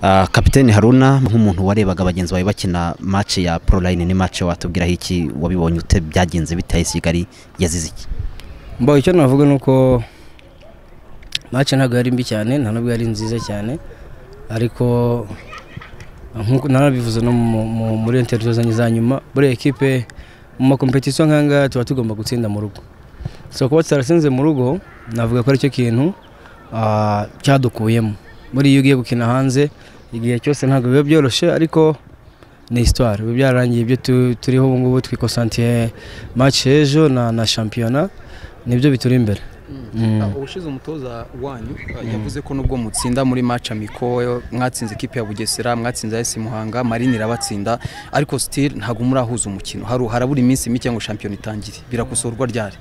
Ah, kapiteni haruna nk'umuntu warebaga bagenzi bawe bakina match ya pro line ni match watubwiraho iki wabibonye ute byagenze bitaye kigali yazize iki mbo icyo navuga ni uko match ntabwo yari mbi cyane nta nubwo yari nziza cyane ariko nk'uko narabivuze no mu- mu- muri interview zanjye za nyuma buri ekipe mu makompetisiyo nk'aya ngaya tuba tugomba gutsinda mu rugo so kuba tutarasinze mu rugo navuga ko aricyo kintu ah, cyadukuyemo muri iyo ugiye gukina hanze igihe cyose ntabwo biba byoroshye ariko ni histoire biba byararangiye ibyo tu- turiho ubu ngubu twikosantiye match y'ejo na na shampiyona nibyo bituri imbere Mm. Ah, ubushize umutoza wanyu ah, yavuze ko nubwo mutsinda muri match amiko yo- mwatsinze ikipe ya Bugesera mwatsinze AS Muhanga Marine irabatsinda ariko still ntago murahuza umukino haru harabura iminsi mike ngo shampiyona itangire birakosorwa ryari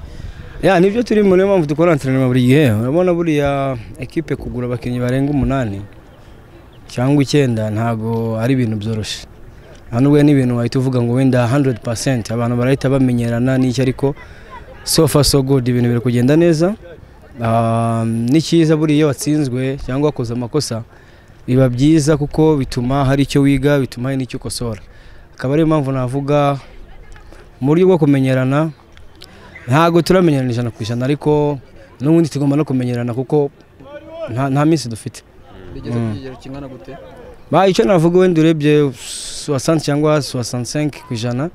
ya nibyo turimo niyo mpamvu dukora anterinoma buri gihe urabona buriya ekipe kugura abakinnyi barenga umunani cyangwa icyenda ntabwo ari ibintu byoroshye nta nubwo ni ibintu wahita uvuga ngo wenda 100% abantu barahita bamenyerana n'icyo ariko so far so good ibintu biri kugenda neza Ah, ni cyiza buriya iyo watsinzwe cyangwa wakoze amakosa biba byiza kuko bituma hari icyo wiga bituma hari n'icyo ukosora akaba ariyo mpamvu navuga mu buryo bwo kumenyerana ntabwo turamenyerana ijana ku ijana ariko n'ubundi tugomba no kumenyerana kuko nta, nta minsi dufite bigeze kugera kingana gute ba icyo navuga wenda urebye soixante cyangwa soixante-cinq ku ijana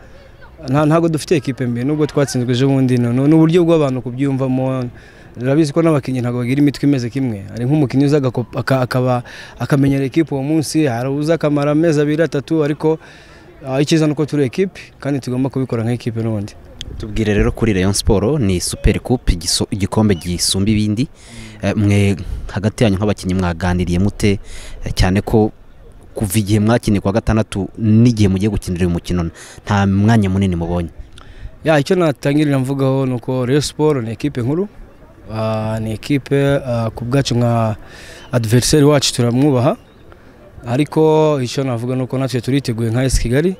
nta- ntabwo dufite ekipe mbi nubwo twatsinzwe ejo bundi ni ni uburyo bw'abantu kubyumvamo urabizi ko n'abakinnyi ntabwo bagira imitwe imeze kimwe hari nk'umukinnyi uza agako- aka- akaba akamenyera ekipe uwo munsi hari uza akamara amezi abiri atatu ariko ah, icyiza ni uko turi ekipe kandi tugomba kubikora nk'ekipe n'ubundi tubwire rero kuri Rayon Sport ni Super Cup igiso- igikombe gisumba ibindi Eh, mwe hagati yanyu nk'abakinnyi mwaganiriye mute eh, cyane ko kuva igihe mwakiniye kwa gatandatu n'igihe mugiye gukinira uyu mukino nta mwanya munini mubonye ya icyo natangirira mvugaho ni uko Rayon Sport ni ekipe nkuru Ah, ni ekipe ah, ku bwacu nka adversary wacu turamwubaha ariko icyo navuga ni uko natwe turiteguye nka AS Kigali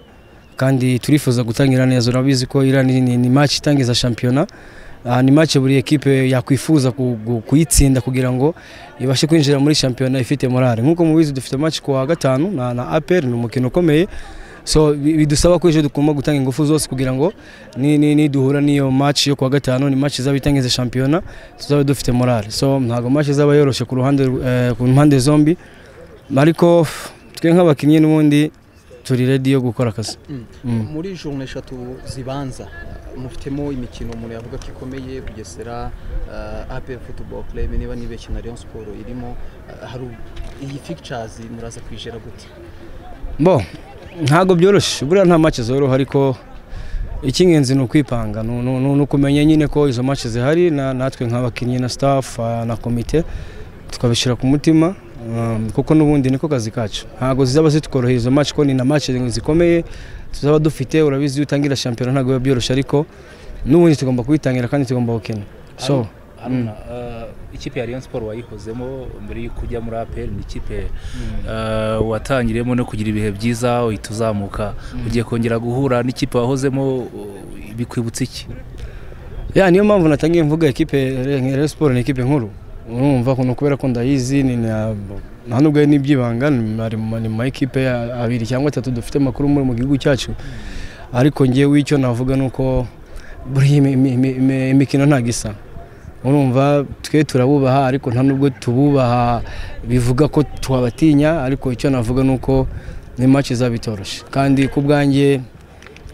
kandi turifuza gutangira neza urabizi ko iriya ni, ni, ni match itangiza shampiyona Ah, ni match buri ekipe yakwifuza ku- ku- kuyitsinda kugira ngo ibashe kwinjira muri shampiyona ifite morale nk'uko mubizi dufite match ku wa gatanu na, na APR ni umukino ukomeye so bi- bidusaba ko ejo tugomba gutanga ingufu zose kugira ngo ni- ni- niduhura n'iyo match yo kuwa gatanu ni match izaba itangiza shampiyona tuzabe dufite morale so ntabwo match izaba yoroshe ku ruhande rw- eh, ku mpande zombi ariko twe nk'abakinnyi n'ubundi turi ready yo gukora akazi Mm. muri journée eshatu zibanza mufitemo imikino umuntu yavuga ko ikomeye Bugesera uh, APR Football Club niba nibeshye na Rayon Sport irimo ah, hari iyi pictures muraza kwijera gute bo ntabwo byoroshye buriya nta match zoroha ariko icy'ingenzi ni ukwipanga ni- ni ni- ni ukumenya nyine ko izo match zihari na- natwe nk'abakinnyi na staff ah, na komite tukabishyira ku mutima um, kuko n'ubundi niko kazi kacu ntabwo zizaba zitworohera izo match ko ni na match zikomeye tuzaba dufite urabizi iyo utangira shampiyona ntabwo biba byoroshye ariko n'ubundi tugomba kuyitangira kandi tugomba gukina so haruna eh, ikipe ya Rayon Sport wayikozemo mbere yo kujya muri APR ni ikipe eh, watangiriyemo no kugira ibihe byiza uhita uzamuka ugiye kongera guhura n'ikipe wahozemo eh, bikwibutsa iki ya niyo mpamvu natangiye mvuga ekipe nka Rayon Sport ni ekipe nkuru urumva kuno kubera ko ndayizi ni na- nta nubwo ari n'ibyibanga ni ari mu- ni mu ma ekipe ya- abiri cyangwa atatu dufite amakuru muri mu gihugu cyacu ariko ngewe icyo navuga ni uko buriya imi- imi- imi- imi- imikino ntabwo isa urumva twe turabubaha ariko nta nubwo tububaha bivuga ko twabatinya ariko icyo navuga ni uko ni match izaba itoroshye kandi ku bwanjye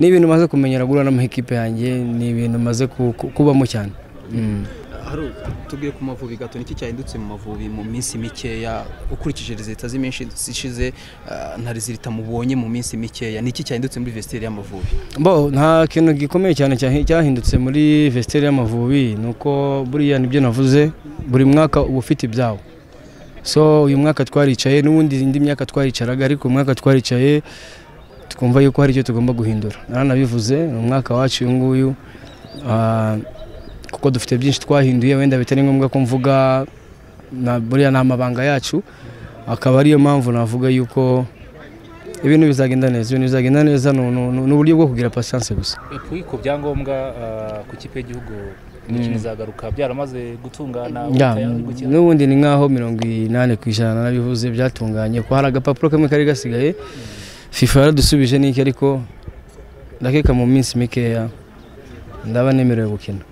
ni ibintu maze kumenyera guhura n'amakipe yanjye ni ibintu maze ku- ku- kubamo cyane Mm. Haru, tubwiye ku mavubi gato niki cyahindutse mu mavubi mu minsi mikeya ukurikije leta z'iminsi ishize ah, nta rezilita mubonye mu minsi mikeya niki cyahindutse muri vestiaire y'amavubi bo nta kintu gikomeye cyane cyahi- cyahindutse muri vestiaire y'amavubi ni uko buriya nibyo navuze buri mwaka uba ufite ibyawo so uyu mwaka twaricaye n'ubundi indi myaka twaricaraga ariko uyu mwaka twaricaye twumva yuko hari icyo tugomba guhindura naranabivuze ni umwaka wacu uyu nguyu ah, kuko dufite byinshi twahinduye wenda bitari ngombwa ko mvuga na- buriya ni amabanga yacu akaba ariyo mpamvu navuga yuko ibintu bizagenda neza ibintu bizagenda neza ni- ni ni uburyo bwo kugira pasiyanse gusa ku byangombwa ku kipe y'igihugu imikino izagaruka byaramaze gutungana Ya, ubutayu ari gukina. n'ubundi ni nk'aho mirongo inani ku ijana nabivuze byatunganye ko hari agapapuro kamwe kari gasigaye fifa yaradusubije n'iki ariko ndakeka mu minsi mikeya ndaba nemerewe gukina